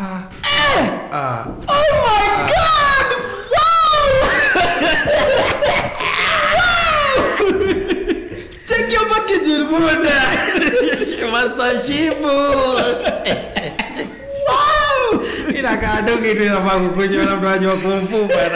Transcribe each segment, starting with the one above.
Check your packaging, Buddha. Master Shifu. Inakaa tu kitu inafaa kukunywa na mtu anajua kumfu bana.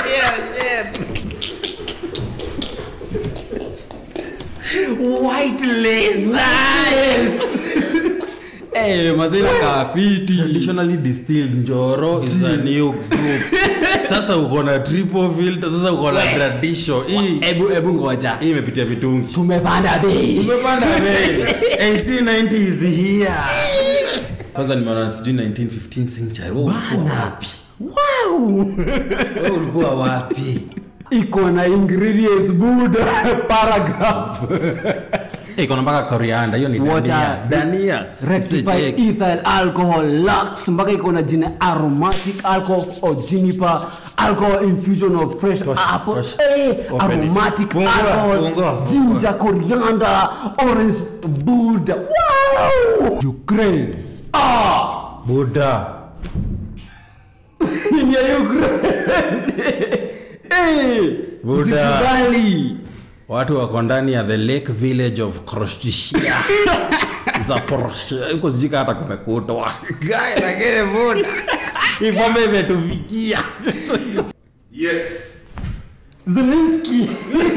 White laser. Eh, mazina kafiti. Traditionally distilled njoro is a new group. Sasa uko na triple filter, sasa uko na tradition. Hii Ebu ebu ngoja. hii imepitia vitungi. Tumepanda bei. Umepanda bei. 1890 is here. Kwanza nimeona sijui 1915 century. Wewe ulikuwa Bana. wapi? Wow. Wewe ulikuwa wapi? Iko na ingredients Buddha paragraph. Eh, iko na mpaka coriander, hiyo ni Water, dania. Dania. rectified Msijeki. ethyl alcohol lux mpaka iko na jina aromatic alcohol or juniper alcohol infusion of fresh Tosha, apple tosha. eh, Open it. aromatic Fungua, alcohol fungua, ginger coriander orange buddha wow ukraine ah Buddha. ni ya ukraine eh Buddha. usikubali Watu wako ndani ya the lake village of Kroshtia. Zaporoshe. Huko sijui kama hata kumekutwa. Guy lakini Buddha. Hii pombe imetufikia. Yes. zelensky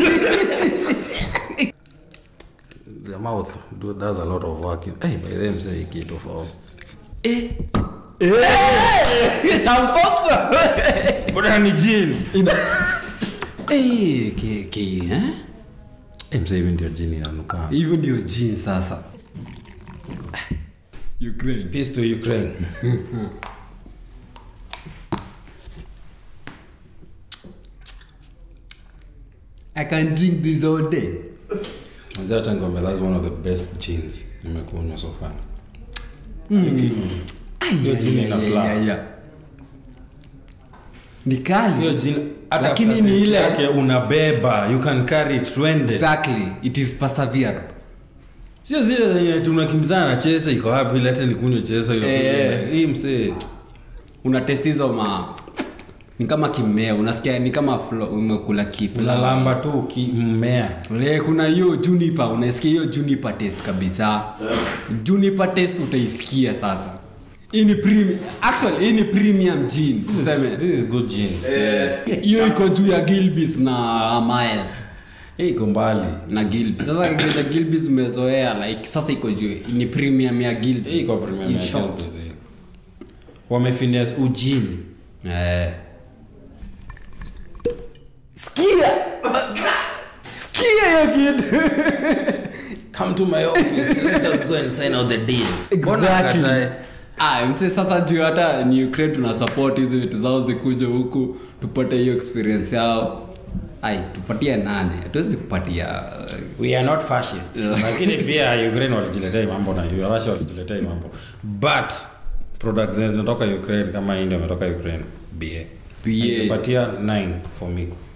The mouth do, does a lot of work. Hey, by them say kitu for. Buddha ni jini. eh ke ke eh Eh, mzee hivi ndio jini inanuka. hivyo ndio jini sasa ukraine Peace to Ukraine. i can drink this all day Mzee hata ngombe that's one of the best jeans nimekunywa so far. Hiyo jini ina slap. ni kali Hiyo jini hata lakini after ni taste ile yake unabeba, you can carry it twende. exactly it is perseverable Sio zile zenye tunakimbizana na chesa iko wapi lete nikunywe chesa hiyo. Eh. Hii msee una test hizo ma ni kama kimea unasikia ni kama flo, umekula kifla unalamba tu ki- mmea. Eh, kuna hiyo juniper unasikia hiyo juniper taste kabisa juniper taste utaisikia sasa hii ni premium actually hii ni premium gin tuseme This is good gin. hiyo iko juu ya gilbis na amaya Hii iko mbali. na gilbis sasa vile gilbis umezoea like sasa iko juu ni premium ya gilbis Hii iko premium In ya short. Gilbis hii. Wamefinias ujini. Eh. Sikia. Sikia hiyo kitu. Come to my office. Let us go and sign out the deal. Mbona Exactly. akatae? Ah, mse sasa juu hata ni Ukraine tuna support hizi vitu zao zikuje huku tupate hiyo experience yao. Ai, tupatie nane. Hatuwezi kupatia uh, we are not fascist lakini pia ukraine walijiletea hii mambo na russia walijiletea hii mambo but products zenye zinatoka ukraine kama hii ndio imetoka ukraine ba BA. Nizipatia 9 for me